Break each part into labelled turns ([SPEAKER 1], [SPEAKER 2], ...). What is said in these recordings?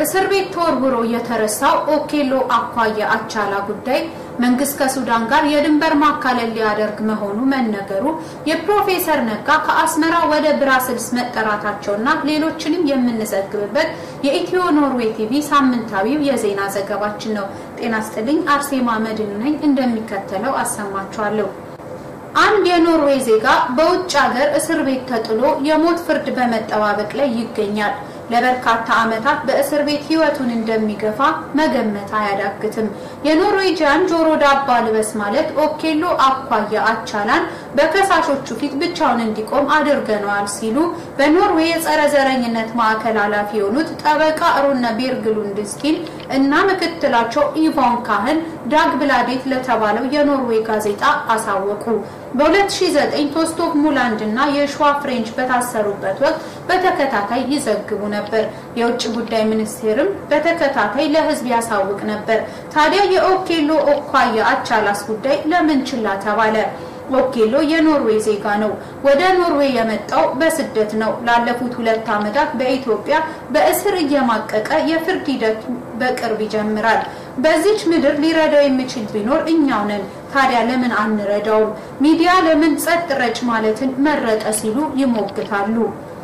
[SPEAKER 1] እስር ቤት ተወርውሮ የተረሳው ኦኬሎ አኳያ አቻላ ጉዳይ መንግስት ከሱዳን ጋር የድንበር ማካለል ሊያደርግ መሆኑ መነገሩ፣ የፕሮፌሰር ነጋ ከአስመራ ወደ ብራስልስ መጠራታቸውና ሌሎችንም የምንዘግብበት የኢትዮ ኖርዌይ ቲቪ ሳምንታዊው የዜና ዘገባችን ነው። ጤና ስጥልኝ። አርሴማ መድን ነኝ። እንደሚከተለው አሰማችኋለሁ። አንድ የኖርዌይ ዜጋ በውጭ ሀገር እስር ቤት ተጥሎ የሞት ፍርድ በመጠባበቅ ላይ ይገኛል። ለበርካታ ዓመታት በእስር ቤት ህይወቱን እንደሚገፋ መገመት አያዳግትም። የኖርዌጂያን ጆሮ ዳባ ልበስ ማለት ኦኬሎ አኳያ አቻላን በከሳሾቹ ፊት ብቻውን እንዲቆም አድርገነዋል ሲሉ በኖርዌይ የጸረ ዘረኝነት ማዕከል ኃላፊ የሆኑት ጠበቃ ሩነ ቤርግሉንድስኪን እና ምክትላቸው ኢቫን ካህን ዳግ ብላዴት ለተባለው የኖርዌይ ጋዜጣ አሳወቁ። በ2009 ቶስቶክ ሙላንድ እና የሸዋ ፍሬንች በታሰሩበት ወቅት በተከታታይ ይዘግቡ ነበር። የውጭ ጉዳይ ሚኒስቴርም በተከታታይ ለህዝብ ያሳውቅ ነበር። ታዲያ የኦኬሎ ኦኳያ አቻላስ ጉዳይ ለምን ችላ ተባለ? ኦኬሎ የኖርዌይ ዜጋ ነው። ወደ ኖርዌይ የመጣው በስደት ነው። ላለፉት ሁለት ዓመታት በኢትዮጵያ በእስር እየማቀቀ የፍርድ ሂደቱ በቅርብ ይጀምራል። በዚች ምድር ሊረዳው የሚችል ቢኖር እኛው ነን። ታዲያ ለምን አንረዳውም? ሚዲያ ለምን ጸጥ ረጭ ማለትን መረጠ ሲሉ ይሞግታሉ።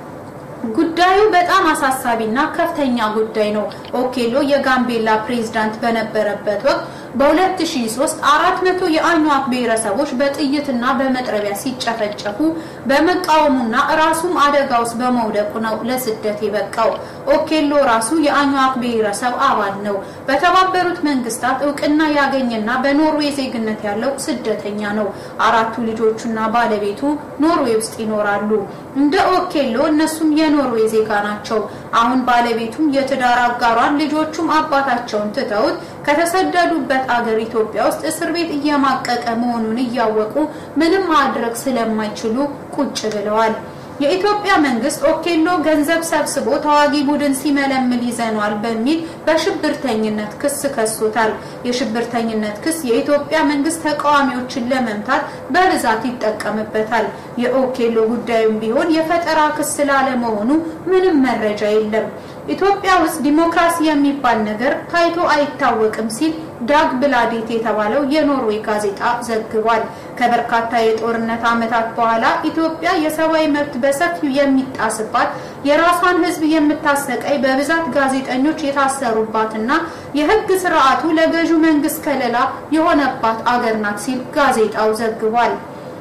[SPEAKER 1] ጉዳዩ በጣም አሳሳቢና ከፍተኛ ጉዳይ ነው። ኦኬሎ የጋምቤላ ፕሬዝዳንት በነበረበት ወቅት በ2003 400 የአኟዋክ ብሔረሰቦች በጥይትና በመጥረቢያ ሲጨፈጨፉ በመቃወሙና ራሱም አደጋ ውስጥ በመውደቁ ነው ለስደት የበቃው። ኦኬሎ ራሱ የአኟዋክ ብሔረሰብ አባል ነው። በተባበሩት መንግስታት እውቅና ያገኘና በኖርዌይ ዜግነት ያለው ስደተኛ ነው። አራቱ ልጆቹና ባለቤቱ ኖርዌይ ውስጥ ይኖራሉ። እንደ ኦኬሎ እነሱም የኖርዌይ ዜጋ ናቸው። አሁን ባለቤቱም የትዳር አጋሯን ልጆቹም አባታቸውን ትተውት ከተሰደዱበት አገር ኢትዮጵያ ውስጥ እስር ቤት እየማቀቀ መሆኑን እያወቁ ምንም ማድረግ ስለማይችሉ ቁጭ ብለዋል። የኢትዮጵያ መንግስት ኦኬሎ ገንዘብ ሰብስቦ ተዋጊ ቡድን ሲመለምል ይዘኗል በሚል በሽብርተኝነት ክስ ከሶታል። የሽብርተኝነት ክስ የኢትዮጵያ መንግስት ተቃዋሚዎችን ለመምታት በብዛት ይጠቀምበታል። የኦኬሎ ጉዳዩም ቢሆን የፈጠራ ክስ ላለመሆኑ ምንም መረጃ የለም። ኢትዮጵያ ውስጥ ዲሞክራሲ የሚባል ነገር ታይቶ አይታወቅም ሲል ዳግ ብላዴት የተባለው የኖርዌይ ጋዜጣ ዘግቧል። ከበርካታ የጦርነት ዓመታት በኋላ ኢትዮጵያ የሰብአዊ መብት በሰፊው የሚጣስባት የራሷን ሕዝብ የምታሰቃይ በብዛት ጋዜጠኞች የታሰሩባትና የሕግ ስርዓቱ ለገዢው መንግስት ከለላ የሆነባት አገር ናት ሲል ጋዜጣው ዘግቧል።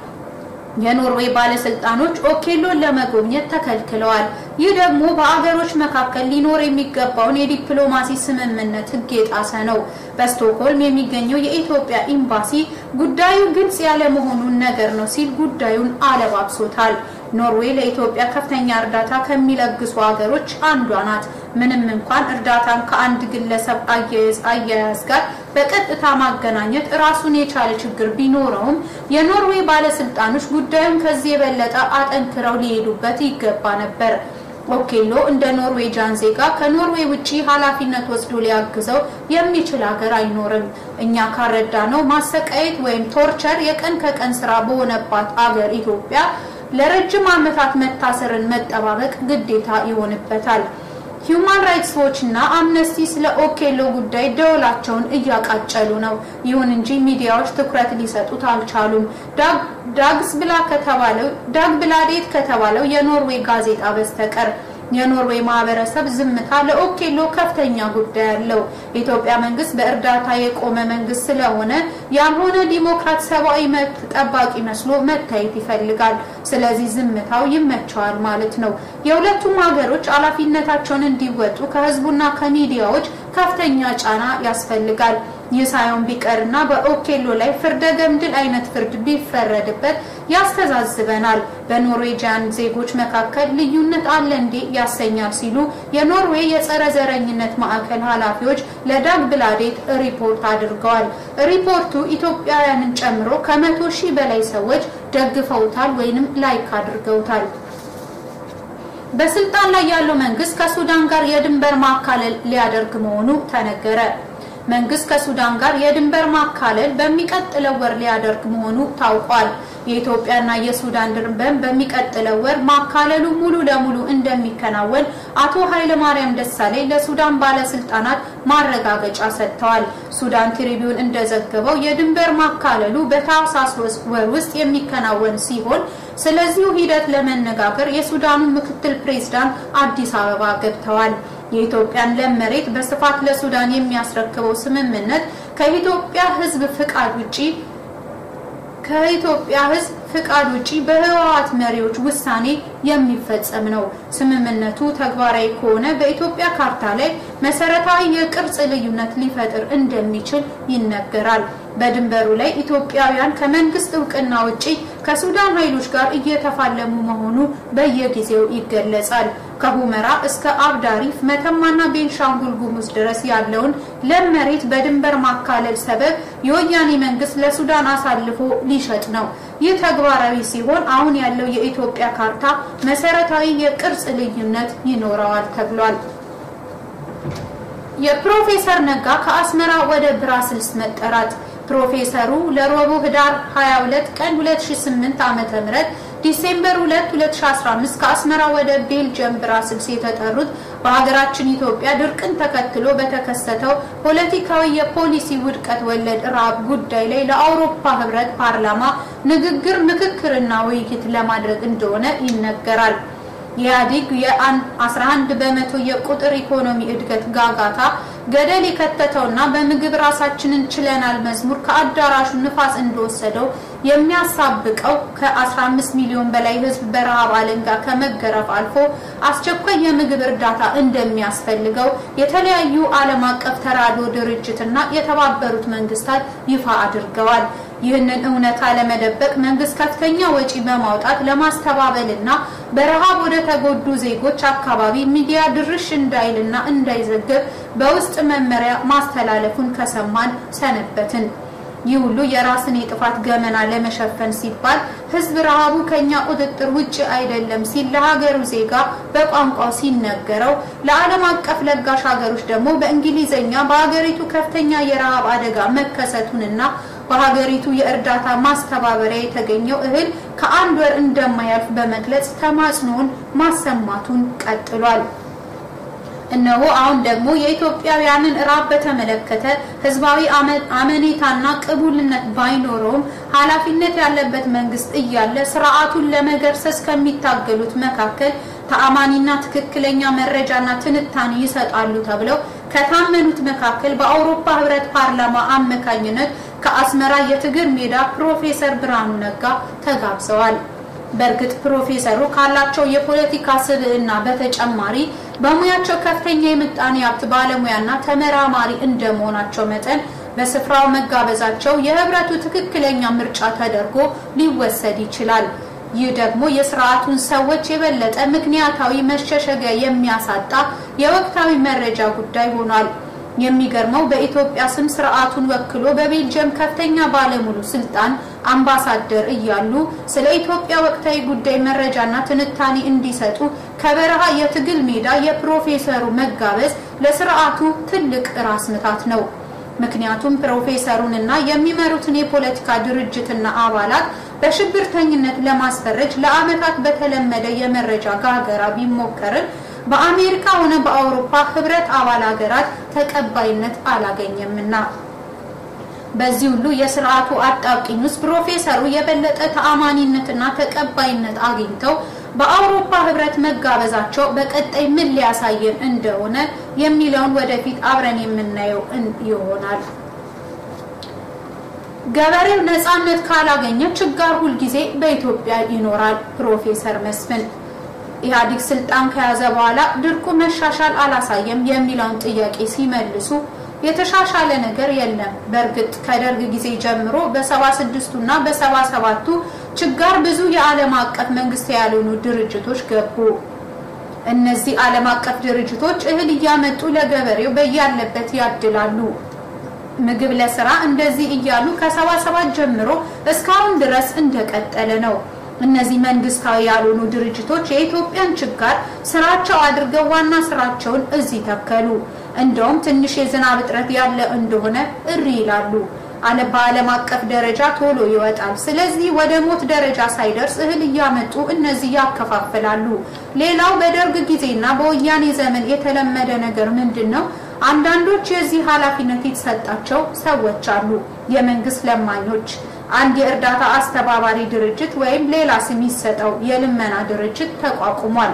[SPEAKER 1] የኖርዌይ ባለስልጣኖች ኦኬሎን ለመጎብኘት ተከልክለዋል። ይህ ደግሞ በአገሮች መካከል ሊኖር የሚገባውን የዲፕሎማሲ ስምምነት ሕግ የጣሰ ነው። በስቶክሆልም የሚገኘው የኢትዮጵያ ኤምባሲ ጉዳዩ ግልጽ ያለመሆኑን ነገር ነው ሲል ጉዳዩን አለባብሶታል። ኖርዌይ ለኢትዮጵያ ከፍተኛ እርዳታ ከሚለግሱ ሀገሮች አንዷ ናት። ምንም እንኳን እርዳታን ከአንድ ግለሰብ አያያዝ ጋር በቀጥታ ማገናኘት ራሱን የቻለ ችግር ቢኖረውም የኖርዌይ ባለስልጣኖች ጉዳዩን ከዚህ የበለጠ አጠንክረው ሊሄዱበት ይገባ ነበር። ኦኬሎ እንደ ኖርዌጃን ዜጋ ከኖርዌይ ውጪ ኃላፊነት ወስዶ ሊያግዘው የሚችል ሀገር አይኖርም። እኛ ካረዳ ነው ማሰቃየት ወይም ቶርቸር የቀን ከቀን ስራ በሆነባት አገር ኢትዮጵያ ለረጅም ዓመታት መታሰርን መጠባበቅ ግዴታ ይሆንበታል። ሂዩማን ራይትስ ዎች እና አምነስቲ ስለ ኦኬሎ ጉዳይ ደወላቸውን እያቃጨሉ ነው። ይሁን እንጂ ሚዲያዎች ትኩረት ሊሰጡት አልቻሉም። ዳግስ ብላ ከተባለው ዳግ ብላዴት ከተባለው የኖርዌይ ጋዜጣ በስተቀር የኖርዌይ ማህበረሰብ ዝምታ ለኦኬሎ ከፍተኛ ጉዳይ አለው። የኢትዮጵያ መንግስት በእርዳታ የቆመ መንግስት ስለሆነ ያልሆነ ዲሞክራት ሰብአዊ መብት ጠባቂ መስሎ መታየት ይፈልጋል። ስለዚህ ዝምታው ይመቸዋል ማለት ነው። የሁለቱም ሀገሮች ኃላፊነታቸውን እንዲወጡ ከህዝቡና ከሚዲያዎች ከፍተኛ ጫና ያስፈልጋል። ይህ ሳይሆን ቢቀርና በኦኬሎ ላይ ፍርደ ገምድል አይነት ፍርድ ቢፈረድበት ያስተዛዝበናል። በኖርዌጂያን ዜጎች መካከል ልዩነት አለ እንዴ ያሰኛል ሲሉ የኖርዌይ የጸረ ዘረኝነት ማዕከል ኃላፊዎች ለዳግ ብላዴት ሪፖርት አድርገዋል። ሪፖርቱ ኢትዮጵያውያንን ጨምሮ ከመቶ ሺህ በላይ ሰዎች ደግፈውታል ወይንም ላይክ አድርገውታል። በስልጣን ላይ ያለው መንግስት ከሱዳን ጋር የድንበር ማካለል ሊያደርግ መሆኑ ተነገረ። መንግስት ከሱዳን ጋር የድንበር ማካለል በሚቀጥለው ወር ሊያደርግ መሆኑ ታውቋል። የኢትዮጵያና የሱዳን ድንበር በሚቀጥለው ወር ማካለሉ ሙሉ ለሙሉ እንደሚከናወን አቶ ኃይለማርያም ደሳለኝ ለሱዳን ባለስልጣናት ማረጋገጫ ሰጥተዋል። ሱዳን ትሪቢዩን እንደዘገበው የድንበር ማካለሉ በታህሳስ ወር ውስጥ የሚከናወን ሲሆን ስለዚሁ ሂደት ለመነጋገር የሱዳኑ ምክትል ፕሬዝዳንት አዲስ አበባ ገብተዋል። የኢትዮጵያን ለም መሬት በስፋት ለሱዳን የሚያስረክበው ስምምነት ከኢትዮጵያ ሕዝብ ፍቃድ ውጪ ከኢትዮጵያ ሕዝብ ፍቃድ ውጪ በህወሓት መሪዎች ውሳኔ የሚፈጸም ነው። ስምምነቱ ተግባራዊ ከሆነ በኢትዮጵያ ካርታ ላይ መሰረታዊ የቅርጽ ልዩነት ሊፈጥር እንደሚችል ይነገራል። በድንበሩ ላይ ኢትዮጵያውያን ከመንግስት እውቅና ውጪ ከሱዳን ኃይሎች ጋር እየተፋለሙ መሆኑ በየጊዜው ይገለጻል። ከሁመራ እስከ አብዳሪፍ መተማና ቤንሻንጉል ጉሙዝ ድረስ ያለውን ለም መሬት በድንበር ማካለል ሰበብ የወያኔ መንግስት ለሱዳን አሳልፎ ሊሸጥ ነው። ይህ ተግባራዊ ሲሆን አሁን ያለው የኢትዮጵያ ካርታ መሰረታዊ የቅርጽ ልዩነት ይኖረዋል ተብሏል። የፕሮፌሰር ነጋ ከአስመራ ወደ ብራስልስ መጠራት ፕሮፌሰሩ ለረቡዕ ህዳር 22 ቀን 2008 ዓ.ም ዲሴምበር 2 2015 ከአስመራ ወደ ቤልጅየም ብራስልስ የተጠሩት በሀገራችን ኢትዮጵያ ድርቅን ተከትሎ በተከሰተው ፖለቲካዊ የፖሊሲ ውድቀት ወለድ ረሃብ ጉዳይ ላይ ለአውሮፓ ህብረት ፓርላማ ንግግር፣ ምክክርና ውይይት ለማድረግ እንደሆነ ይነገራል። የኢህአዴግ የ11 በመቶ የቁጥር ኢኮኖሚ እድገት ጋጋታ ገደል የከተተውና በምግብ ራሳችንን ችለናል መዝሙር ከአዳራሹ ንፋስ እንደወሰደው የሚያሳብቀው ከ15 ሚሊዮን በላይ ህዝብ በረሃብ አለንጋ ከመገረፍ አልፎ አስቸኳይ የምግብ እርዳታ እንደሚያስፈልገው የተለያዩ ዓለም አቀፍ ተራድኦ ድርጅትና የተባበሩት መንግስታት ይፋ አድርገዋል። ይህንን እውነታ ለመደበቅ መንግስት ከፍተኛ ወጪ በማውጣት ለማስተባበልና በረሃብ ወደ ተጎዱ ዜጎች አካባቢ ሚዲያ ድርሽ እንዳይልና እንዳይዘግብ በውስጥ መመሪያ ማስተላለፉን ከሰማን ሰነበትን። ይህ ሁሉ የራስን የጥፋት ገመና ለመሸፈን ሲባል ህዝብ ረሃቡ ከኛ ቁጥጥር ውጭ አይደለም ሲል ለሀገሩ ዜጋ በቋንቋው ሲነገረው፣ ለዓለም አቀፍ ለጋሽ ሀገሮች ደግሞ በእንግሊዝኛ በሀገሪቱ ከፍተኛ የረሃብ አደጋ መከሰቱንና በሀገሪቱ የእርዳታ ማስተባበሪያ የተገኘው እህል ከአንድ ወር እንደማያልፍ በመግለጽ ተማጽኖውን ማሰማቱን ቀጥሏል። እነሆ አሁን ደግሞ የኢትዮጵያውያንን ራብ በተመለከተ ህዝባዊ አመኔታና ቅቡልነት ባይኖረውም ኃላፊነት ያለበት መንግስት እያለ ስርዓቱን ለመገርሰስ ከሚታገሉት መካከል ተአማኒና ትክክለኛ መረጃና ትንታኔ ይሰጣሉ ተብለው ከታመኑት መካከል በአውሮፓ ህብረት ፓርላማ አማካኝነት ከአስመራ የትግል ሜዳ ፕሮፌሰር ብርሃኑ ነጋ ተጋብዘዋል። በእርግጥ ፕሮፌሰሩ ካላቸው የፖለቲካ ስብዕና በተጨማሪ በሙያቸው ከፍተኛ የምጣኔ ሀብት ባለሙያና ተመራማሪ እንደመሆናቸው መጠን በስፍራው መጋበዛቸው የህብረቱ ትክክለኛ ምርጫ ተደርጎ ሊወሰድ ይችላል። ይህ ደግሞ የስርዓቱን ሰዎች የበለጠ ምክንያታዊ መሸሸጊያ የሚያሳጣ የወቅታዊ መረጃ ጉዳይ ሆኗል። የሚገርመው በኢትዮጵያ ስም ስርዓቱን ወክሎ በቤልጅየም ከፍተኛ ባለሙሉ ስልጣን አምባሳደር እያሉ ስለ ኢትዮጵያ ወቅታዊ ጉዳይ መረጃና ትንታኔ እንዲሰጡ ከበረሃ የትግል ሜዳ የፕሮፌሰሩ መጋበዝ ለስርዓቱ ትልቅ ራስ ምታት ነው። ምክንያቱም ፕሮፌሰሩንና የሚመሩትን የፖለቲካ ድርጅትና አባላት በሽብርተኝነት ለማስፈረጅ ለዓመታት በተለመደ የመረጃ ጋገራ ቢሞከርም በአሜሪካ ሆነ በአውሮፓ ህብረት አባል ሀገራት ተቀባይነት አላገኘምና በዚህ ሁሉ የስርዓቱ አጣብቂኝ ውስጥ ፕሮፌሰሩ የበለጠ ተአማኒነትና ተቀባይነት አግኝተው በአውሮፓ ህብረት መጋበዛቸው በቀጣይ ምን ሊያሳየን እንደሆነ የሚለውን ወደፊት አብረን የምናየው ይሆናል። ገበሬው ነፃነት ካላገኘ ችጋር ሁልጊዜ በኢትዮጵያ ይኖራል። ፕሮፌሰር መስፍን ኢህአዴግ ስልጣን ከያዘ በኋላ ድርቁ መሻሻል አላሳየም የሚለውን ጥያቄ ሲመልሱ የተሻሻለ ነገር የለም። በእርግጥ ከደርግ ጊዜ ጀምሮ በሰባ ስድስቱ እና በሰባ ሰባቱ ችጋር ብዙ የዓለም አቀፍ መንግስት ያልሆኑ ድርጅቶች ገቡ። እነዚህ ዓለም አቀፍ ድርጅቶች እህል እያመጡ ለገበሬው በያለበት ያድላሉ። ምግብ ለስራ እንደዚህ እያሉ ከሰባ ሰባት ጀምሮ እስካሁን ድረስ እንደቀጠለ ነው። እነዚህ መንግስታዊ ያልሆኑ ድርጅቶች የኢትዮጵያን ችጋር ስራቸው አድርገው ዋና ስራቸውን እዚህ ተከሉ። እንደውም ትንሽ የዝናብ እጥረት ያለ እንደሆነ እሪ ይላሉ። በዓለም አቀፍ ደረጃ ቶሎ ይወጣል። ስለዚህ ወደ ሞት ደረጃ ሳይደርስ እህል እያመጡ እነዚህ ያከፋፍላሉ። ሌላው በደርግ ጊዜና በወያኔ ዘመን የተለመደ ነገር ምንድን ነው? አንዳንዶች የዚህ ኃላፊነት የተሰጣቸው ሰዎች አሉ። የመንግስት ለማኞች አንድ የእርዳታ አስተባባሪ ድርጅት ወይም ሌላ ስም ይሰጠው የልመና ድርጅት ተቋቁሟል።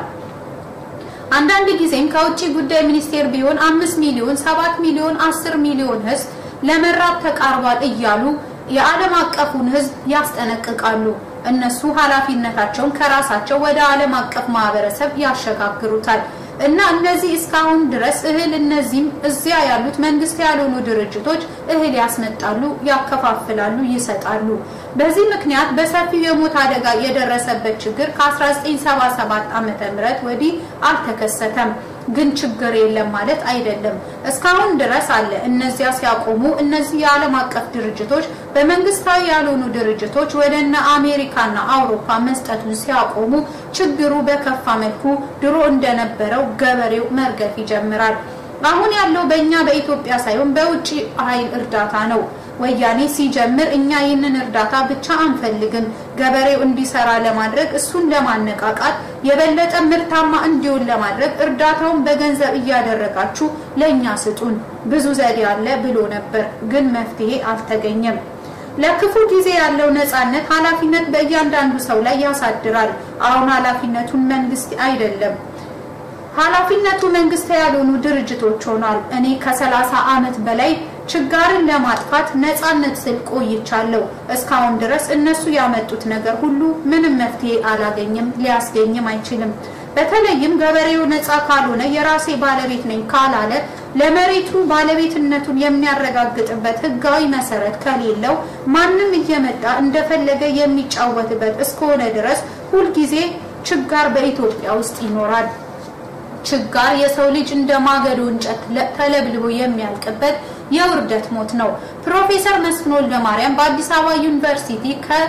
[SPEAKER 1] አንዳንድ ጊዜም ከውጭ ጉዳይ ሚኒስቴር ቢሆን አምስት ሚሊዮን ሰባት ሚሊዮን አስር ሚሊዮን ህዝብ ለመራብ ተቃርቧል እያሉ የዓለም አቀፉን ህዝብ ያስጠነቅቃሉ። እነሱ ኃላፊነታቸውን ከራሳቸው ወደ ዓለም አቀፍ ማህበረሰብ ያሸጋግሩታል። እና እነዚህ እስካሁን ድረስ እህል እነዚህም እዚያ ያሉት መንግስት ያልሆኑ ድርጅቶች እህል ያስመጣሉ፣ ያከፋፍላሉ፣ ይሰጣሉ። በዚህ ምክንያት በሰፊው የሞት አደጋ የደረሰበት ችግር ከ1977 ዓመተ ምህረት ወዲህ አልተከሰተም። ግን ችግር የለም ማለት አይደለም። እስካሁን ድረስ አለ። እነዚያ ሲያቆሙ እነዚህ የዓለም አቀፍ ድርጅቶች በመንግስታዊ ያልሆኑ ድርጅቶች ወደ እነ አሜሪካና አውሮፓ መስጠቱን ሲያቆሙ ችግሩ በከፋ መልኩ ድሮ እንደነበረው ገበሬው መርገፍ ይጀምራል። አሁን ያለው በእኛ በኢትዮጵያ ሳይሆን በውጭ ኃይል እርዳታ ነው። ወያኔ ሲጀምር እኛ ይህንን እርዳታ ብቻ አንፈልግም፣ ገበሬው እንዲሰራ ለማድረግ እሱን ለማነቃቃት የበለጠ ምርታማ እንዲሆን ለማድረግ እርዳታውን በገንዘብ እያደረጋችሁ ለእኛ ስጡን፣ ብዙ ዘዴ አለ ብሎ ነበር። ግን መፍትሄ አልተገኘም። ለክፉ ጊዜ ያለው ነጻነት ኃላፊነት በእያንዳንዱ ሰው ላይ ያሳድራል። አሁን ኃላፊነቱን መንግስት አይደለም ኃላፊነቱ መንግስት ያልሆኑ ድርጅቶች ሆኗል። እኔ ከሰላሳ ዓመት በላይ ችጋርን ለማጥፋት ነጻነት ስል ቆይቻለሁ። እስካሁን ድረስ እነሱ ያመጡት ነገር ሁሉ ምንም መፍትሄ አላገኝም፣ ሊያስገኝም አይችልም። በተለይም ገበሬው ነጻ ካልሆነ የራሴ ባለቤት ነኝ ካላለ ለመሬቱ ባለቤትነቱን የሚያረጋግጥበት ህጋዊ መሰረት ከሌለው ማንም እየመጣ እንደፈለገ የሚጫወትበት እስከሆነ ድረስ ሁልጊዜ ችጋር በኢትዮጵያ ውስጥ ይኖራል። ችጋር የሰው ልጅ እንደ ማገዶ እንጨት ተለብልቦ የሚያልቅበት የውርደት ሞት ነው። ፕሮፌሰር መስፍን ወልደማርያም በአዲስ አበባ ዩኒቨርሲቲ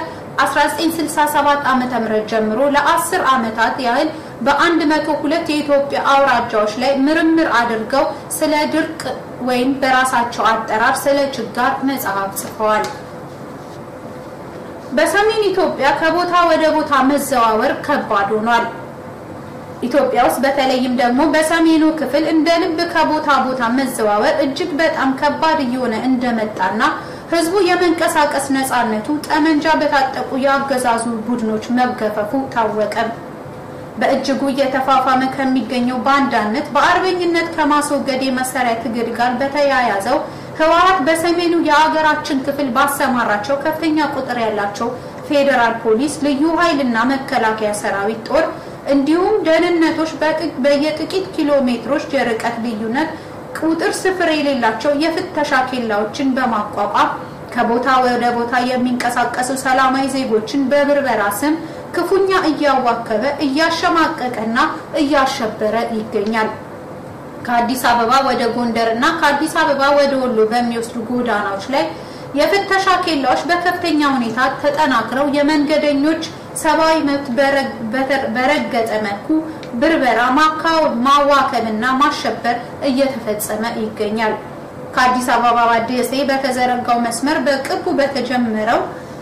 [SPEAKER 1] ከ1967 ዓ.ም ጀምሮ ለ10 ዓመታት ያህል በ102 የኢትዮጵያ አውራጃዎች ላይ ምርምር አድርገው ስለ ድርቅ ወይም በራሳቸው አጠራር ስለ ችጋር መጽሐፍ ጽፈዋል። በሰሜን ኢትዮጵያ ከቦታ ወደ ቦታ መዘዋወር ከባድ ሆኗል። ኢትዮጵያ ውስጥ በተለይም ደግሞ በሰሜኑ ክፍል እንደ ልብ ከቦታ ቦታ መዘዋወር እጅግ በጣም ከባድ እየሆነ እንደመጣና ህዝቡ የመንቀሳቀስ ነፃነቱ ጠመንጃ በታጠቁ የአገዛዙ ቡድኖች መገፈፉ ታወቀ። በእጅጉ እየተፋፋመ ከሚገኘው ባንዳነት በአርበኝነት ከማስወገድ የመሳሪያ ትግል ጋር በተያያዘው ህወሓት በሰሜኑ የአገራችን ክፍል ባሰማራቸው ከፍተኛ ቁጥር ያላቸው ፌዴራል ፖሊስ፣ ልዩ ኃይልና መከላከያ ሰራዊት ጦር እንዲሁም ደህንነቶች በየጥቂት ኪሎ ሜትሮች የርቀት ልዩነት ቁጥር ስፍር የሌላቸው የፍተሻ ኬላዎችን በማቋቋም ከቦታ ወደ ቦታ የሚንቀሳቀሱ ሰላማዊ ዜጎችን በብርበራ ስም ክፉኛ እያዋከበ እያሸማቀቀና እያሸበረ ይገኛል። ከአዲስ አበባ ወደ ጎንደር እና ከአዲስ አበባ ወደ ወሎ በሚወስዱ ጎዳናዎች ላይ የፍተሻ ኬላዎች በከፍተኛ ሁኔታ ተጠናክረው የመንገደኞች ሰብአዊ መብት በረገጠ መልኩ ብርበራ፣ ማዋከብና ማሸበር እየተፈጸመ ይገኛል። ከአዲስ አበባ ደሴ በተዘረጋው መስመር በቅርቡ በተጀመረው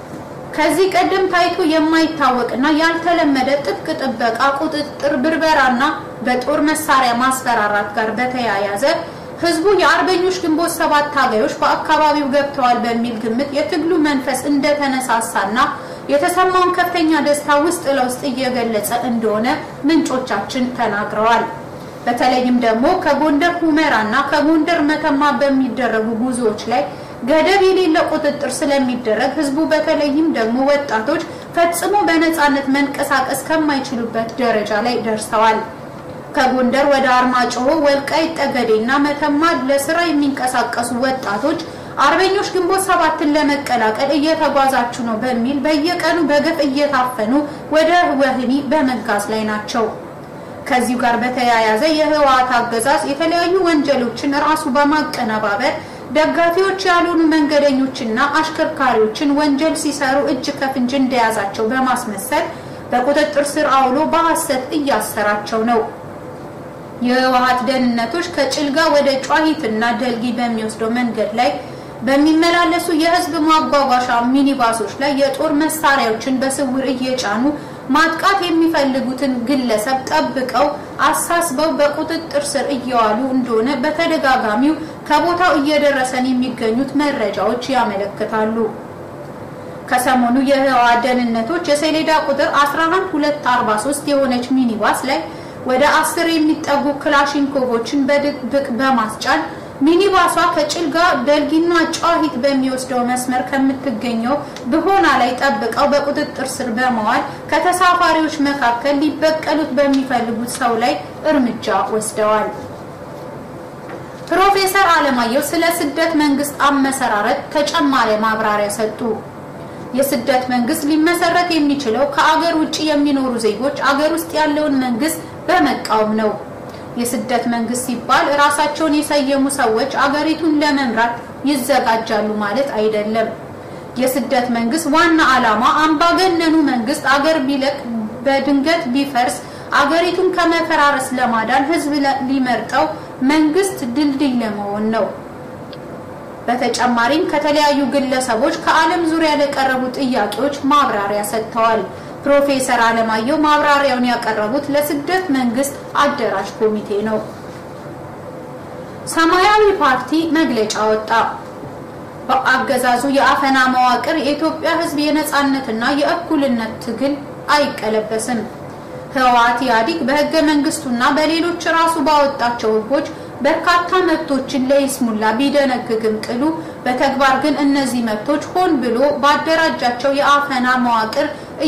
[SPEAKER 1] ከዚህ ቀደም ታይቶ የማይታወቅና ያልተለመደ ጥብቅ ጥበቃ፣ ቁጥጥር፣ ብርበራና በጦር መሳሪያ ማስፈራራት ጋር በተያያዘ ህዝቡ የአርበኞች ግንቦት ሰባት ታጋዮች በአካባቢው ገብተዋል በሚል ግምት የትግሉ መንፈስ እንደተነሳሳና የተሰማውን ከፍተኛ ደስታ ውስጥ ለውስጥ እየገለጸ እንደሆነ ምንጮቻችን ተናግረዋል። በተለይም ደግሞ ከጎንደር ሁመራና ከጎንደር መተማ በሚደረጉ ጉዞዎች ላይ ገደብ የሌለ ቁጥጥር ስለሚደረግ ህዝቡ በተለይም ደግሞ ወጣቶች ፈጽሞ በነፃነት መንቀሳቀስ ከማይችሉበት ደረጃ ላይ ደርሰዋል። ከጎንደር ወደ አርማጭሆ፣ ወልቃይት ጠገዴና መተማ ለስራ የሚንቀሳቀሱ ወጣቶች አርበኞች ግንቦት ሰባትን ለመቀላቀል እየተጓዛችሁ ነው በሚል በየቀኑ በገፍ እየታፈኑ ወደ ወህኒ በመጋዝ ላይ ናቸው። ከዚሁ ጋር በተያያዘ የህወሓት አገዛዝ የተለያዩ ወንጀሎችን ራሱ በማቀነባበር ደጋፊዎች ያልሆኑ መንገደኞችና አሽከርካሪዎችን ወንጀል ሲሰሩ እጅ ከፍንጅ እንደያዛቸው በማስመሰል በቁጥጥር ስር አውሎ በሐሰት እያሰራቸው ነው። የህወሓት ደህንነቶች ከጭልጋ ወደ ጨዋሂትና ደልጊ በሚወስደው መንገድ ላይ በሚመላለሱ የህዝብ ማጓጓዣ ሚኒባሶች ላይ የጦር መሳሪያዎችን በስውር እየጫኑ ማጥቃት የሚፈልጉትን ግለሰብ ጠብቀው አሳስበው በቁጥጥር ስር እየዋሉ እንደሆነ በተደጋጋሚው ከቦታው እየደረሰን የሚገኙት መረጃዎች ያመለክታሉ። ከሰሞኑ የህወሓት ደህንነቶች የሰሌዳ ቁጥር 11243 የሆነች ሚኒባስ ላይ ወደ አስር የሚጠጉ ክላሽንኮቮችን በድብቅ በማስጫን ሚኒባሷ ከጭልጋ ደልጊና ጨዋሂት በሚወስደው መስመር ከምትገኘው ብሆና ላይ ጠብቀው በቁጥጥር ስር በመዋል ከተሳፋሪዎች መካከል ሊበቀሉት በሚፈልጉት ሰው ላይ እርምጃ ወስደዋል። ፕሮፌሰር አለማየሁ ስለ ስደት መንግስት አመሰራረት ተጨማሪ ማብራሪያ ሰጡ። የስደት መንግስት ሊመሰረት የሚችለው ከአገር ውጭ የሚኖሩ ዜጎች አገር ውስጥ ያለውን መንግስት በመቃወም ነው። የስደት መንግስት ሲባል ራሳቸውን የሰየሙ ሰዎች አገሪቱን ለመምራት ይዘጋጃሉ ማለት አይደለም። የስደት መንግስት ዋና ዓላማ አምባገነኑ መንግስት አገር ቢለቅ በድንገት ቢፈርስ አገሪቱን ከመፈራረስ ለማዳን ህዝብ ሊመርጠው መንግስት ድልድይ ለመሆን ነው። በተጨማሪም ከተለያዩ ግለሰቦች ከዓለም ዙሪያ ለቀረቡ ጥያቄዎች ማብራሪያ ሰጥተዋል። ፕሮፌሰር አለማየሁ ማብራሪያውን ያቀረቡት ለስደት መንግስት አደራጅ ኮሚቴ ነው። ሰማያዊ ፓርቲ መግለጫ ወጣ። በአገዛዙ የአፈና መዋቅር የኢትዮጵያ ህዝብ የነጻነትና የእኩልነት ትግል አይቀለበስም። ህወሓት ኢህአዴግ በህገ መንግስቱና በሌሎች ራሱ ባወጣቸው ህጎች በርካታ መብቶችን ለይስሙላ ቢደነግግም ቅሉ በተግባር ግን እነዚህ መብቶች ሆን ብሎ ባደራጃቸው የአፈና መዋቅር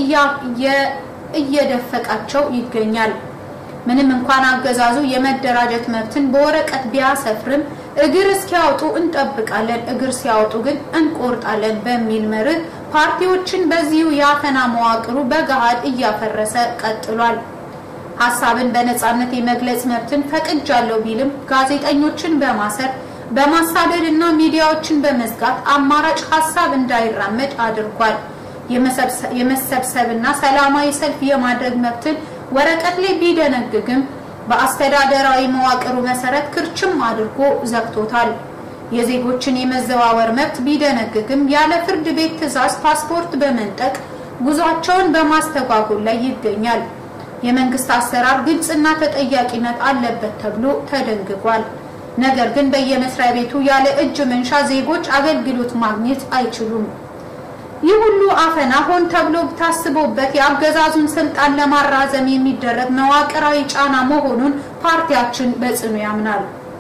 [SPEAKER 1] እየደፈቃቸው ይገኛል። ምንም እንኳን አገዛዙ የመደራጀት መብትን በወረቀት ቢያሰፍርም እግር እስኪያወጡ እንጠብቃለን፣ እግር ሲያወጡ ግን እንቆርጣለን በሚል መርህ ፓርቲዎችን በዚሁ የአፈና መዋቅሩ በገሃድ እያፈረሰ ቀጥሏል። ሀሳብን በነጻነት የመግለጽ መብትን ፈቅጃለሁ ቢልም ጋዜጠኞችን በማሰር በማሳደድ እና ሚዲያዎችን በመዝጋት አማራጭ ሀሳብ እንዳይራመድ አድርጓል። የመሰብሰብና ሰላማዊ ሰልፍ የማድረግ መብትን ወረቀት ላይ ቢደነግግም በአስተዳደራዊ መዋቅሩ መሰረት ክርችም አድርጎ ዘግቶታል። የዜጎችን የመዘዋወር መብት ቢደነግግም ያለ ፍርድ ቤት ትዕዛዝ ፓስፖርት በመንጠቅ ጉዟቸውን በማስተጓጎል ላይ ይገኛል። የመንግስት አሰራር ግልጽና ተጠያቂነት አለበት ተብሎ ተደንግጓል። ነገር ግን በየመስሪያ ቤቱ ያለ እጅ መንሻ ዜጎች አገልግሎት ማግኘት አይችሉም። ይህ ሁሉ አፈና ሆን ተብሎ ታስቦበት የአገዛዙን ስልጣን ለማራዘም የሚደረግ መዋቅራዊ ጫና መሆኑን ፓርቲያችን በጽኑ ያምናል።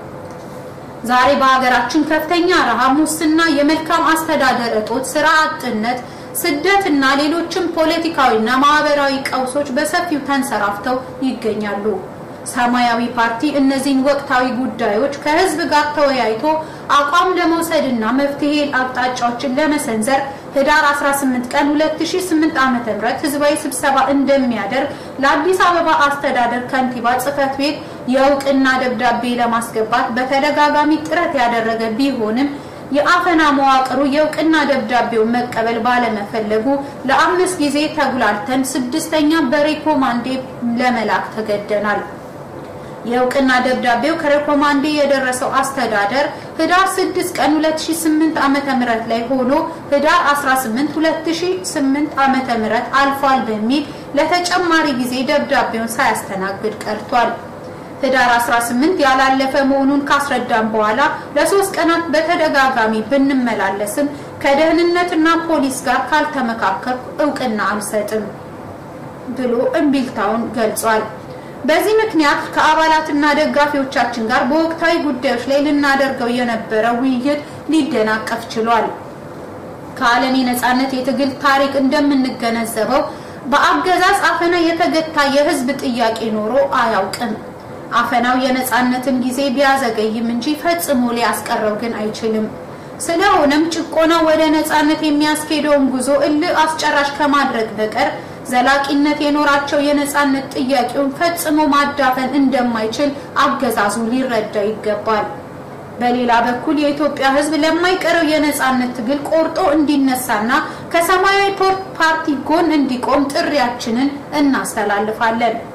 [SPEAKER 1] ዛሬ በሀገራችን ከፍተኛ ረሃብ፣ ሙስና፣ የመልካም አስተዳደር እጦት፣ ስራ አጥነት ስደት እና ሌሎችም ፖለቲካዊና ማህበራዊ ቀውሶች በሰፊው ተንሰራፍተው ይገኛሉ። ሰማያዊ ፓርቲ እነዚህን ወቅታዊ ጉዳዮች ከህዝብ ጋር ተወያይቶ አቋም ለመውሰድና መፍትሄ አቅጣጫዎችን ለመሰንዘር ህዳር 18 ቀን 2008 ዓ.ም ህዝባዊ ስብሰባ እንደሚያደርግ ለአዲስ አበባ አስተዳደር ከንቲባ ጽህፈት ቤት የእውቅና ደብዳቤ ለማስገባት በተደጋጋሚ ጥረት ያደረገ ቢሆንም የአፈና መዋቅሩ የእውቅና ደብዳቤውን መቀበል ባለመፈለጉ ለአምስት ጊዜ ተጉላልተን ስድስተኛ በሬኮማንዴ ለመላክ ተገደናል። የእውቅና ደብዳቤው ከሬኮማንዴ የደረሰው አስተዳደር ህዳር 6 ቀን 2008 ዓመተ ምህረት ላይ ሆኖ ህዳር 18 2008 ዓመተ ምህረት አልፏል በሚል ለተጨማሪ ጊዜ ደብዳቤውን ሳያስተናግድ ቀርቷል። ህዳር 18 ያላለፈ መሆኑን ካስረዳም በኋላ ለሶስት ቀናት በተደጋጋሚ ብንመላለስም ከደህንነትና ፖሊስ ጋር ካልተመካከርኩ እውቅና አልሰጥም ብሎ እምቢልታውን ገልጿል። በዚህ ምክንያት ከአባላትና ደጋፊዎቻችን ጋር በወቅታዊ ጉዳዮች ላይ ልናደርገው የነበረው ውይይት ሊደናቀፍ ችሏል። ከዓለም የነጻነት የትግል ታሪክ እንደምንገነዘበው በአገዛዝ አፈና የተገታ የህዝብ ጥያቄ ኖሮ አያውቅም። አፈናው የነጻነትን ጊዜ ቢያዘገይም እንጂ ፈጽሞ ሊያስቀረው ግን አይችልም። ስለሆነም ጭቆና ወደ ነጻነት የሚያስኬደውን ጉዞ እልህ አስጨራሽ ከማድረግ በቀር ዘላቂነት የኖራቸው የነጻነት ጥያቄውን ፈጽሞ ማዳፈን እንደማይችል አገዛዙ ሊረዳ ይገባል። በሌላ በኩል የኢትዮጵያ ሕዝብ ለማይቀረው የነጻነት ትግል ቆርጦ እንዲነሳና ከሰማያዊ ፓርቲ ጎን እንዲቆም ጥሪያችንን እናስተላልፋለን።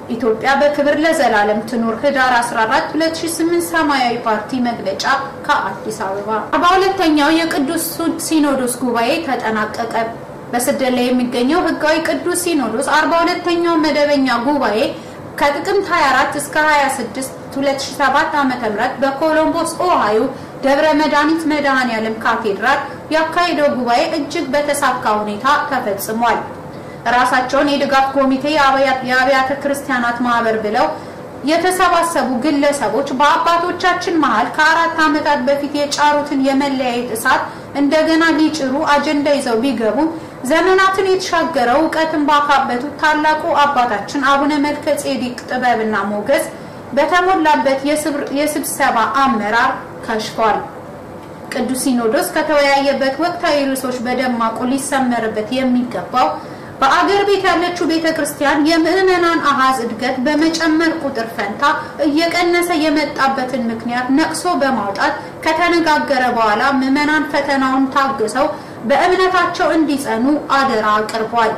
[SPEAKER 1] ኢትዮጵያ በክብር ለዘላለም ትኑር። ህዳር 14 2008 ሰማያዊ ፓርቲ መግለጫ ከአዲስ አበባ። 42ኛው የቅዱስ ሲኖዶስ ጉባኤ ተጠናቀቀ። በስደት ላይ የሚገኘው ህጋዊ ቅዱስ ሲኖዶስ 42ኛው መደበኛ ጉባኤ ከጥቅምት 24 እስከ 26 2007 ዓ.ም በኮሎምቦስ ኦሃዮ ደብረ መድኃኒት መድኃኔዓለም ካቴድራል ያካሄደው ጉባኤ እጅግ በተሳካ ሁኔታ ተፈጽሟል። ራሳቸውን የድጋፍ ኮሚቴ የአብያተ ክርስቲያናት ማህበር ብለው የተሰባሰቡ ግለሰቦች በአባቶቻችን መሀል ከአራት ዓመታት በፊት የጫሩትን የመለያየት እሳት እንደገና ሊጭሩ አጀንዳ ይዘው ቢገቡም ዘመናትን የተሻገረው እውቀትን ባካበቱት ታላቁ አባታችን አቡነ መልከ ጼዴቅ ጥበብና ሞገስ በተሞላበት የስብሰባ አመራር ከሽፏል። ቅዱስ ሲኖዶስ ከተወያየበት ወቅታዊ ርዕሶች በደማቁ ሊሰመርበት የሚገባው በአገር ቤት ያለችው ቤተ ክርስቲያን የምዕመናን አሃዝ እድገት በመጨመር ቁጥር ፈንታ እየቀነሰ የመጣበትን ምክንያት ነቅሶ በማውጣት ከተነጋገረ በኋላ ምዕመናን ፈተናውን ታግሰው በእምነታቸው እንዲጸኑ አደራ አቅርቧል።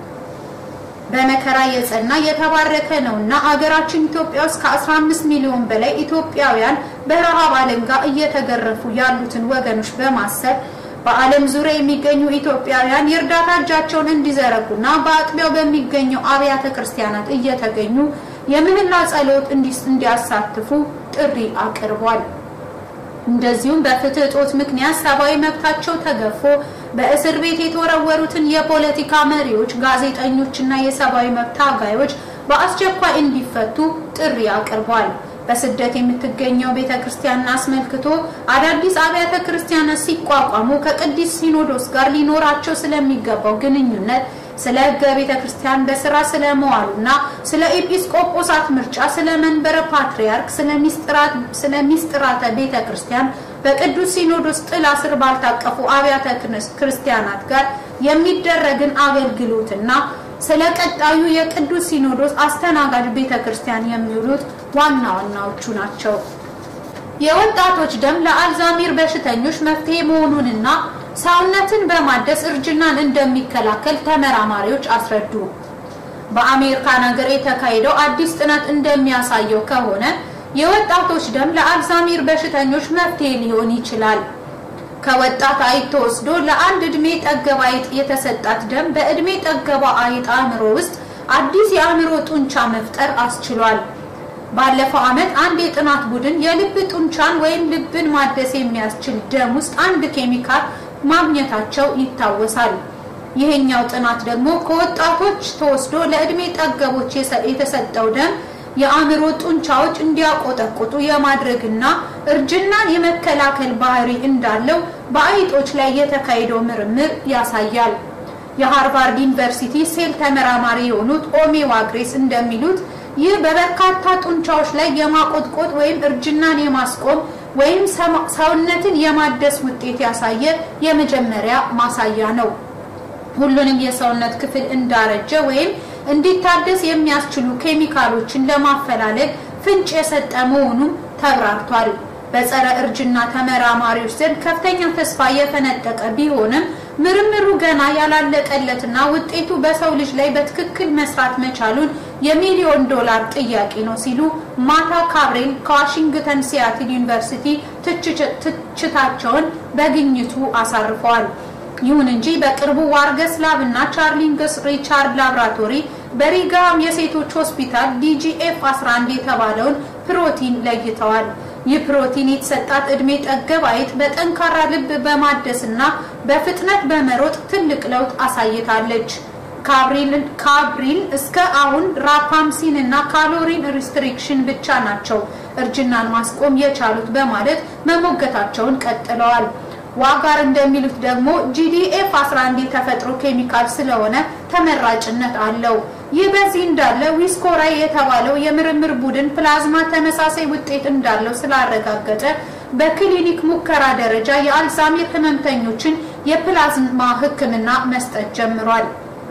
[SPEAKER 1] በመከራ የጸና የተባረከ ነውና አገራችን ኢትዮጵያ ውስጥ ከ15 ሚሊዮን በላይ ኢትዮጵያውያን በረሃብ አለንጋ እየተገረፉ ያሉትን ወገኖች በማሰብ በዓለም ዙሪያ የሚገኙ ኢትዮጵያውያን የእርዳታ እጃቸውን እንዲዘረጉና በአጥቢያው በሚገኘው አብያተ ክርስቲያናት እየተገኙ የምህላ ጸሎት እንዲያሳትፉ ጥሪ አቅርቧል። እንደዚሁም በፍትህ እጦት ምክንያት ሰብአዊ መብታቸው ተገፎ በእስር ቤት የተወረወሩትን የፖለቲካ መሪዎች፣ ጋዜጠኞችና የሰብአዊ መብት ታጋዮች በአስቸኳይ እንዲፈቱ ጥሪ አቅርቧል። በስደት የምትገኘው ቤተ ክርስቲያንን አስመልክቶ አዳዲስ አብያተ ክርስቲያናት ሲቋቋሙ ከቅዱስ ሲኖዶስ ጋር ሊኖራቸው ስለሚገባው ግንኙነት፣ ስለ ሕገ ቤተ ክርስቲያን በስራ ስለመዋሉና ስለ ኤጲስቆጶሳት ምርጫ፣ ስለ መንበረ ፓትርያርክ፣ ስለ ሚስጥራተ ቤተ ክርስቲያን በቅዱስ ሲኖዶስ ጥላ ስር ባልታቀፉ አብያተ ክርስቲያናት ጋር የሚደረግን አገልግሎትና ስለ ቀጣዩ የቅዱስ ሲኖዶስ አስተናጋጅ ቤተ ክርስቲያን የሚውሉት ዋና ዋናዎቹ ናቸው። የወጣቶች ደም ለአልዛሜር በሽተኞች መፍትሄ መሆኑንና ሰውነትን በማደስ እርጅናን እንደሚከላከል ተመራማሪዎች አስረዱ። በአሜሪካን ሀገር የተካሄደው አዲስ ጥናት እንደሚያሳየው ከሆነ የወጣቶች ደም ለአልዛሜር በሽተኞች መፍትሄ ሊሆን ይችላል። ከወጣት አይጥ ተወስዶ ለአንድ እድሜ ጠገብ አይጥ የተሰጣት ደም በእድሜ ጠገባ አይጥ አእምሮ ውስጥ አዲስ የአእምሮ ጡንቻ መፍጠር አስችሏል። ባለፈው ዓመት አንድ የጥናት ቡድን የልብ ጡንቻን ወይም ልብን ማደስ የሚያስችል ደም ውስጥ አንድ ኬሚካል ማግኘታቸው ይታወሳል። ይሄኛው ጥናት ደግሞ ከወጣቶች ተወስዶ ለእድሜ ጠገቦች የተሰጠው ደም የአእምሮ ጡንቻዎች እንዲያቆጠቁጡ የማድረግና እርጅናን የመከላከል ባህሪ እንዳለው በአይጦች ላይ የተካሄደው ምርምር ያሳያል። የሃርቫርድ ዩኒቨርሲቲ ሴል ተመራማሪ የሆኑት ኦሜ ዋግሬስ እንደሚሉት ይህ በበርካታ ጡንቻዎች ላይ የማቆጥቆጥ ወይም እርጅናን የማስቆም ወይም ሰውነትን የማደስ ውጤት ያሳየ የመጀመሪያ ማሳያ ነው። ሁሉንም የሰውነት ክፍል እንዳረጀ ወይም እንዲታደስ የሚያስችሉ ኬሚካሎችን ለማፈላለግ ፍንጭ የሰጠ መሆኑም ተብራርቷል። በጸረ እርጅና ተመራማሪዎች ዘንድ ከፍተኛ ተስፋ የፈነጠቀ ቢሆንም ምርምሩ ገና ያላለቀለትና ውጤቱ በሰው ልጅ ላይ በትክክል መስራት መቻሉን የሚሊዮን ዶላር ጥያቄ ነው ሲሉ ማታ ካብሬል ከዋሽንግተን ሲያትል ዩኒቨርሲቲ ትችታቸውን በግኝቱ አሳርፈዋል። ይሁን እንጂ በቅርቡ ዋርገስ ላብ እና ቻርሊንግስ ሪቻርድ ላብራቶሪ በሪጋም የሴቶች ሆስፒታል ዲጂኤፍ 11 የተባለውን ፕሮቲን ለይተዋል። ይህ ፕሮቲን የተሰጣት እድሜ ጠገብ አይጥ በጠንካራ ልብ በማደስና በፍጥነት በመሮጥ ትልቅ ለውጥ አሳይታለች። ካብሪል እስከ አሁን ራፓምሲን እና ካሎሪን ሪስትሪክሽን ብቻ ናቸው እርጅናን ማስቆም የቻሉት በማለት መሞገታቸውን ቀጥለዋል። ዋጋር እንደሚሉት ደግሞ ጂዲኤፍ 11 የተፈጥሮ ኬሚካል ስለሆነ ተመራጭነት አለው። ይህ በዚህ እንዳለ ዊስኮራይ የተባለው የምርምር ቡድን ፕላዝማ ተመሳሳይ ውጤት እንዳለው ስላረጋገጠ በክሊኒክ ሙከራ ደረጃ የአልዛሜር ህመምተኞችን የፕላዝማ ሕክምና መስጠት ጀምሯል።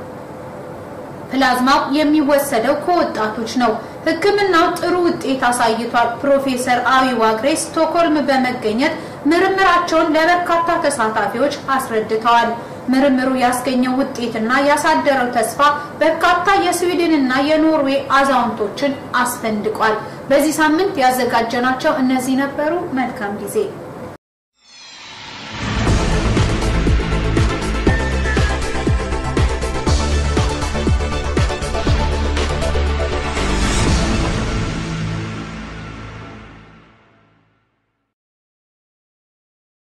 [SPEAKER 1] ፕላዝማው የሚወሰደው ከወጣቶች ነው። ሕክምናው ጥሩ ውጤት አሳይቷል። ፕሮፌሰር አዊ ዋግሬ ስቶክሆልም በመገኘት ምርምራቸውን ለበርካታ ተሳታፊዎች አስረድተዋል። ምርምሩ ያስገኘው ውጤትና ያሳደረው ተስፋ በርካታ የስዊድንና የኖርዌይ አዛውንቶችን አስፈንድቋል። በዚህ ሳምንት ያዘጋጀናቸው እነዚህ ነበሩ። መልካም ጊዜ